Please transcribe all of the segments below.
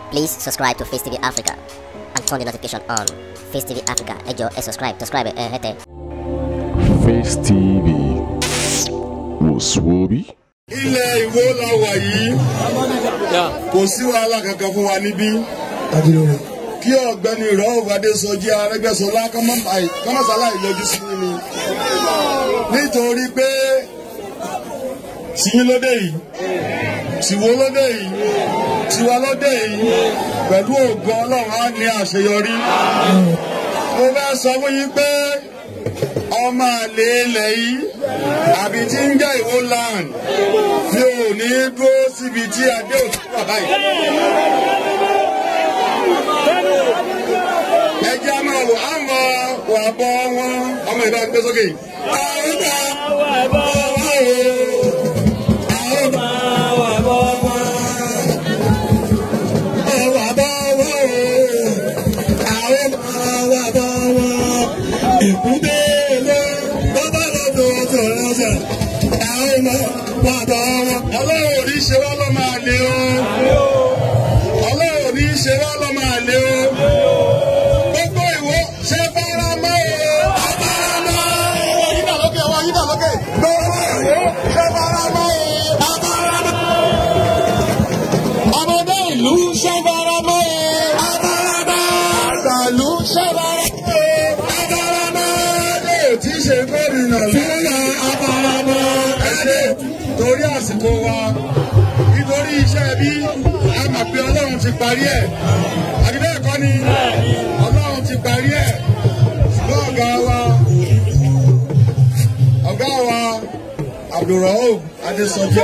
Please subscribe to Face TV Africa and turn the notification on. Face TV Africa, ẹ jọ̀ọ́ ẹ subscribe, subscribe ẹ hẹ́tẹ̀. Face TV wò sùwòbí. ilẹ̀ ìwó la wà yìí kò sí wàhálà kankan fún wa níbí kí ọ̀gbẹ́ni ìrọ̀wọ́ adésọjí arẹ́gbẹ́sọlá kọ́mọ́sálà ìyọjú sí mi ni nítorí pé tìyín lóde yìí tìwó lóde yìí tiwa lóde yìí pẹ̀lú ògo ọlọ́run á ní àṣeyọrí mo fẹ́ sọ fún yín pé ọmọ àlè ilẹ̀ yìí àbí tí ń jẹ́ ìwó land mi ò ní dúró síbi tí adé òtún wà báyìí. ẹ jẹ́ a máa wò á mọ wà bọ́ wọn ọmọ ìbá gbé sókè. àwọn ìgbà wà bọ́ wọn o. àwọn ìgbà wà bọ́ wọn. ẹ wà bọ́ wọn o. àwọn ìgbà wà bọ́ wọn. èkúté ló bọ́bá lọ́dọ̀ tó ránṣẹ́. àwọn ìgbà wà bọ́ wọn. ọlọ́run ò ní ṣe wá lọ́ máa lé o. ọlọ́run ò ní ṣe wá lọ́ máa lé o gbogbo ìwọ ṣe fara mọ́ o. Afara mọ́ o. Yídà lókè ọwọ́ yídà lókè. Gbogbo ìwọ ṣe fara mọ́ o. Afara mọ́ o. Ọmọdé ìlú ṣe fara mọ́ o. Afara mọ́ o. Àgbàlú ṣe fara mọ́ o. Afara mọ́ o. Adé tí ṣe gómìnà lọ́la afara mọ́ o. Adé torí àsìkò wa nítorí iṣẹ́ bí a mọ̀ pé Ọlọ́run ti parí ẹ̀. Àdìbẹ́ ẹ̀kọ́ ni ọlọ́run ti parí ẹ̀ ṣùgbọ́n ọ̀gá wa ọ̀gá wa abdulrahman adesọjẹ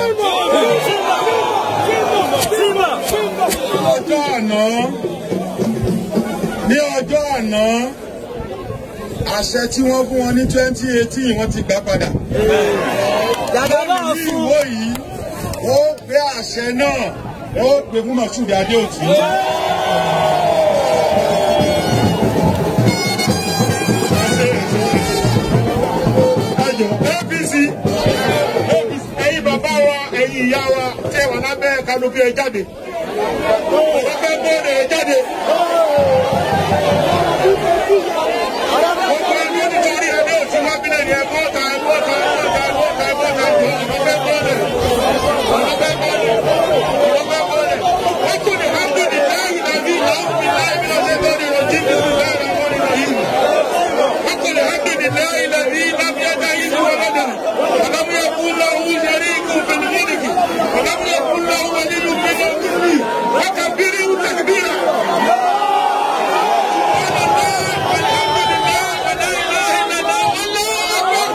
ọjọ́ àná ní ọjọ́ àná àṣẹ tí wọ́n fún wọn ní twenty eighteen wọ́n ti gbà padà. lórí ìwó yìí ó gbé àṣẹ náà ó gbé fún mọ̀ṣúdì adéòtí. ẹjọ apc ẹyin bàbá wa ẹyin ìyá wa tí ẹ wà lábẹ́ kanopi ẹ jáde lábẹ́ bóde ẹ jáde. gbogbo ẹni ó nítorí ẹni ò sí wábílẹ̀ ni ẹ bọ́ta ẹ bọ́ta ẹ bọ́ta ẹ bọ́ta ẹ bọ́ta jọ lábẹ́ bóde lábẹ́ bóde lábẹ́ bóde. wọ́n kò ní hàn lóde láàyè nàbí lọ́wọ́ mi láàyè mi lọ́wọ́ lórí rọ̀jí mi sí láàyè àwọn ìrọ̀ yìí. وقل الحمد لله الذي لم يتخذ ولدا ولم يكن له شريك في الملك ولم يكن له ولي من الذل وكبره تكبيرا والحمد لله ولا اله الا الله الله اكبر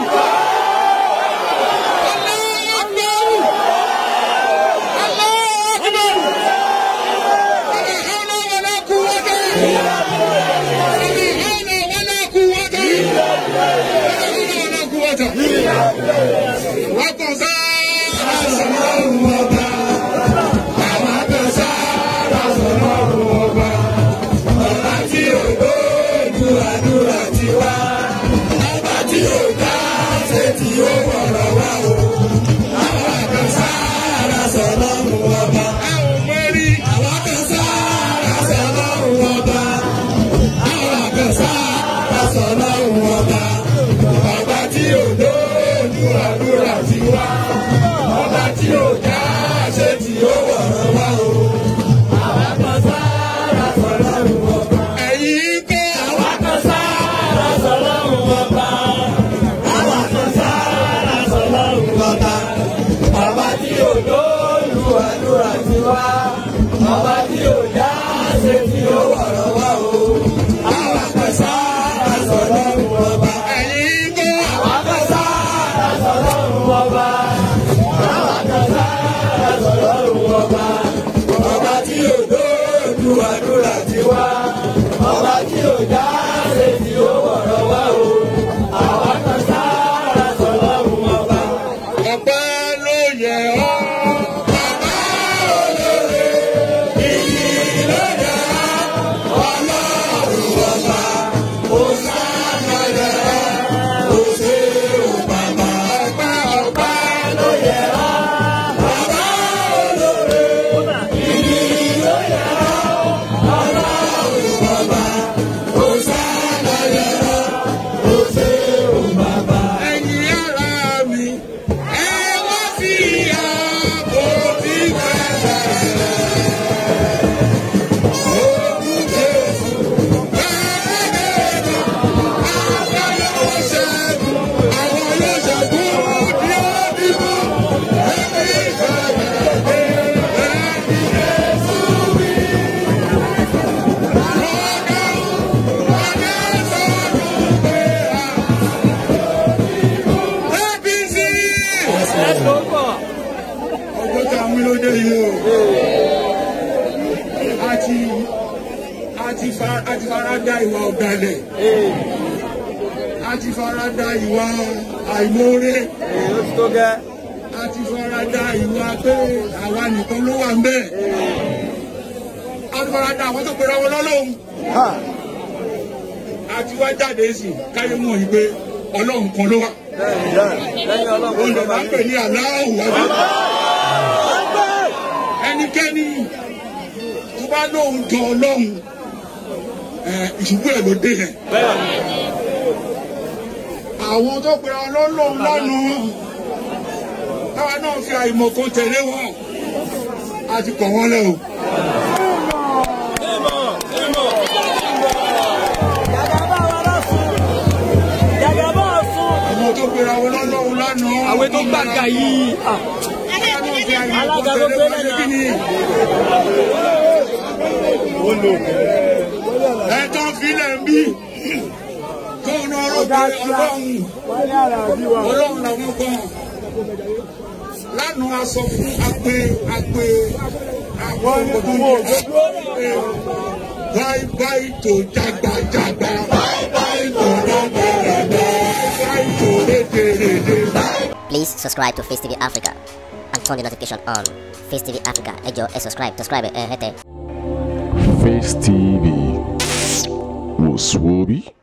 الله اكبر الله اكبر ولا حول ولا قوه ولا حول ولا قوه ولا قوه wọ́n sá àṣàlọ́run ọba àwọn àtọ̀sá àṣàlọ́run ọba ọba tí ò lójú àdúrà ti wá ọba tí ò dá ṣe tí ó wọ̀rọ̀ wá o àwọn àtọ̀sá àṣàlọ́run ọba. a ò mẹ́rí àwọn àtọ̀sá àṣàlọ́run ọba àwọn àtọ̀sá àṣàlọ́run ọba ọba tí ò lójú àdúrà ti wá ọba tí ò dá ṣe tí ó wọ̀rọ̀ wá o. ẹ̀yin kọ́ àwọn kan sára sọlọ́run ọba. àwọn kan sára sọlọ́run ọba. ọba tí ò lójú àdúrà ti wá ọba tí ò dá ṣe tí ó wọ̀rọ̀ wá o. àwọn kan sára sọlọ́run ọba. ẹ̀yin kọ́ àwọn kan sára sọlọ́run ọba. àwọn kan sára sọlọ́run ọba. ọba tí ò lójú àdúrà ti wá ọba tí ò dá ṣe tí ó wọ̀rọ̀ wá o. àwọn kan sára sọlọ́run ọba. ọpẹ́ ló yẹ ọ́. bàbá olóore iyì ló yẹ ọ́. ọlọ́run ọba ó sáà yẹ ọ́. ó ṣe ò bàbá. ọpẹ́ ọpẹ́ ló yẹ ọ́. bàbá olóore iyì ló yẹ ọ́. ti a ti fa- a ti fara da ìwà ọ̀dàlẹ̀ a ti fara da ìwà àìmoore ó ti tó gẹ́. a ti fara da ìwà pé àwa nìkan ló wà ń bẹ̀ a ti fara da àwọn tó pera wọn lọ́lọ́hún a ti wá jáde sí káyé mọ̀ yìí pé ọlọ́run kan ló wà lẹ́yìn ọlọ́run òun lè tó máa máa ń pè ní aláwọ̀ wájú ẹnikẹ́ni tó bá lóun jọ ọlọ́run ẹ̀, ìṣubú ẹ̀ ló dé yẹn. àwọn tó pera ọlọ́run lánàá táwa náà fi àìmọ̀ kan tẹ̀lé wọn a ti kọ̀ wọ́n lẹ́ o. Jàgàbá wa lọ́sùn. Jàgàbá ọ̀sùn. àwọn tó pera ọlọ́run lánàá. Àwẹ̀ tó gbàgà yìí. táwa náà fi àìmọ̀ kan Alága tẹ̀lé tó wọn gbélé ní kíni. ẹ tó filẹ̀ ń bí tó ń ọ̀rọ̀ pé ọlọ́run ọlọ́run làwọn kan lánàá a sọ fún agbe agbe àwọn ọmọdé báyìí báyìí tó jágbàjágbà báyìí báyìí tó rádaràdà báyìí tó rédèrèdè. Please subscribe to Face TV Africa and turn the notification on. Face TV Africa, ẹ jọ̀ọ́ ẹ subscribe, subscribe ẹ hẹ́tẹ̀. Face TV was Swoby.